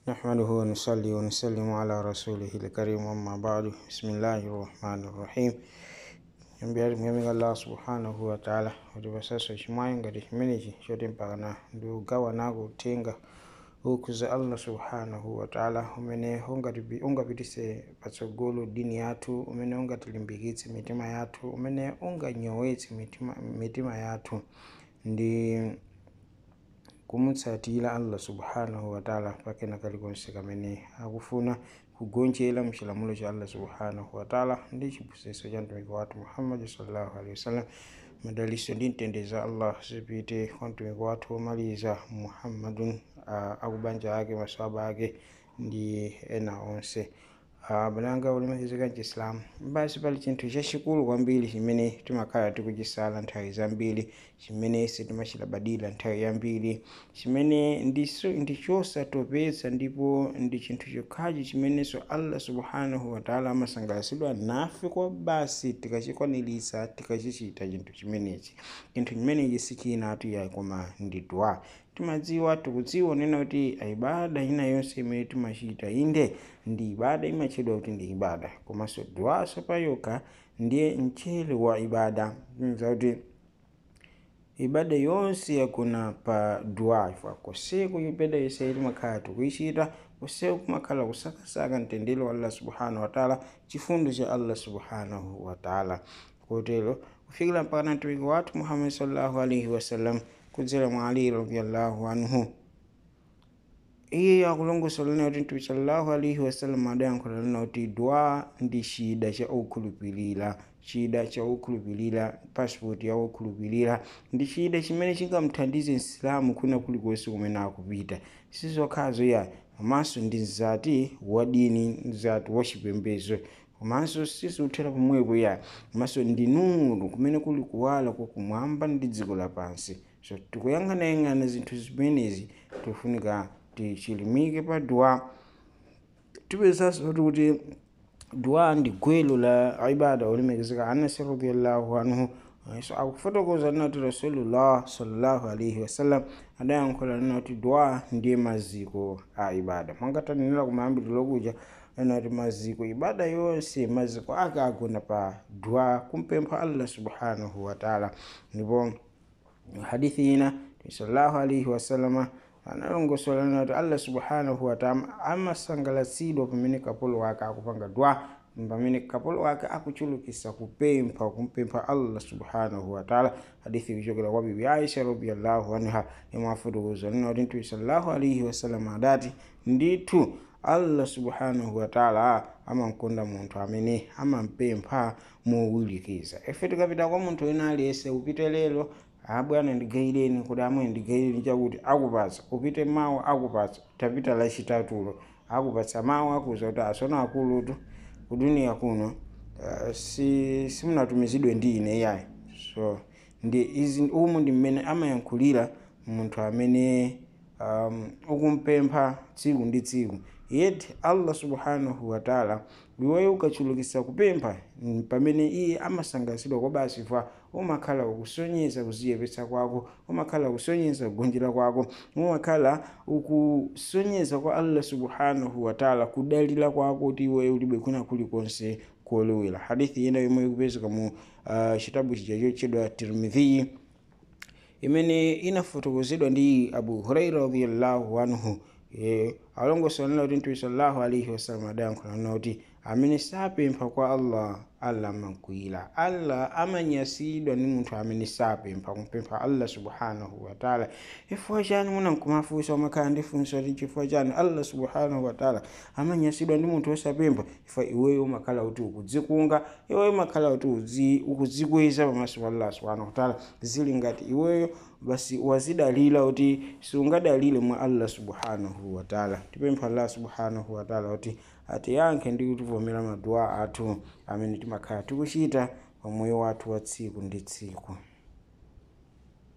نحمده ونصلي ونسلم على رسوله الكريم أما بعد بسم الله الرحمن الرحيم mbiyar muhimmin Allah subhanahu wa ta'ala wadda ba sassa shi mayin ga da miniji shirin bagana do gawa na go tenga ukuza Allah subhanahu wa ta'ala umene unga bi unga bitise patsogolo dini yatu umene unga tilimbikitse mitima yatu umene unga nyowetse mitima, mitima yatu ndi kumutsatira allah subhanahu wataala pakena kalikonse kamene akufuna kugonjera mchilamulo cha allah subhanahu wataala ndi chiphunzitso cha mtumiki wathu muhammadi sallallahu alaihi wasallam madaliso ndi mtendere za allah zipite kwa mtumiki wathu womaliza muhammadun uh, akubanja ake maswaba ake ndi ena onse uh, balanga ulimalizika mchisilamu basi pali chinthu chachikulu kwambiri chimene timakhala tikuchisala nthawi zambiri chimene sitimachilabadira nthawi yambiri chimene ndiso ndichosatopetsa ndipo ndi chinthu chokhachi chimenenso allah subhanahu wataala amasangalatsidwa nafe kwa basi tikachikwaniritsa tikachichita chinthu chimenechi chinthu chimenechi sichinatu yayi koma ndi dua timadziwa tikudziwa nena kuti ibada ina yonse imene timachita inde ndi ibada imatchedwa kuti ndi ibada komanso duwaso payokha ndiye mchere wa ibada zakuti ibada yonse yakuna pa dua ifa koseku ibada yonse timakhala tikuyichita koseku kumakhala kusakasaka mtendere wa allah subhanahu wataala chifundo cha allah subhanahu wataala kotero kufikira mpaka mtumiki wathu muhammad sallallahu alaihi wasallam kudzera mwa ali radiallahu anhu iye akulongosola kuti mtume sallallahu alaihi wasallam adayankhula lina kuti dua ndi chida cha okhulupirira chida cha okhulupirira pasipoti ya okhulupirira ndi chida chimene chingamthandize msilamu kuna kulikonse kumene akupita sizokhazo ya komanso ndi mzati wa dini mzati wa chipembedzo komanso sizikuthera pomwepo ya komanso ndi nuru kumene kuli kuwala kwakumwamba ndi dziko lapansi so tikuyang'anayang'ana zinthu zimenezi tifunika tichilimike pa dua tipezanso kuti dua ndi gwelo la ibada olemekezeka anasi radiallahu anhu so akufotokoza nati rasulullah sallallahu alaihi wasallam adayankhula nati dua ndiye maziko a ibada mwangatanenera kumayambiriro kuja nati maziko ibada yonse maziko ake agona pa dua kumpempha allah subhanahu wataala ndipo hadithi ina sallallahu alaihi wasallama analongosola kuti allah subhanahu wataala amasangalatsidwa pamene kapolo wake akupanga dua pamene kapolo wake akuchulukisa kupempha kumpempha allah subhanahu wataala hadithi kuchokera kwa bibi aisha radiallahu anha imafotokoza lina kuti mtume sallallahu alaihi wasallam adati ndithu allah subhanahu wataala amankonda munthu amene amampempha mowirikiza ife tikapita kwa munthu wina aliyense upite lero abwana ndigaireni kuti amwe ndigaireni chakuti akupatsa upite mawu akupatsa tapita lachitatulo akupatsa mawu akuza kuti asona akulutu kuduniya kuno uh, si simunatumizidwe ndi ine yayi so ndi izi umu ndi mmene amayankhulira munthu amene um, ukumpempha tsiku ndi tsiku yeti allah subhanahu wataala iweyo ukachulukisa kupempha pamene iye amasangalatsidwa kwa basi fa umakhala ukusonyeza kuziyepetsa kwako umakhala ukusonyeza kugonjera kwako umakhala ukusonyeza kwa allah subhanahu wataala kudalira kwako kuti iweyo ulibe kuna kulikonse kolowera hadithi ina yomwe ikupezeka mu uh, chitabu chija chotchedwa tirmidhi imene inafotokozedwa ndi abu huraira radiallahu anhu e, alongosola kuti mtume sallallahu alaihi wasallam adayankhula kuti amene sapempha kwa allah allah amakwiyira allah amanyasidwa ndi munthu amene sapempha kumpempha allah subhanahu wataala chifukwa chani muna nkumafunsa umakhala ndi funso kuti chifukwa chani allah subhanahu wataala amanyasidwa ndi munthu wosapempha chifukwa iweyo umakhala kuti ukudzikunga iweyo umakhala kuti ukudzikweza pamaso pa allah subhanahu wataala zili ngati iweyo basi wazidalira kuti siungadalire mwa allah subhanahu wataala tipempha allah subhanahu wataala kuti atiyankhe ndi kutivomera maduwa athu amene timakhala tikuchita pa moyo wathu wa tsiku ndi tsiku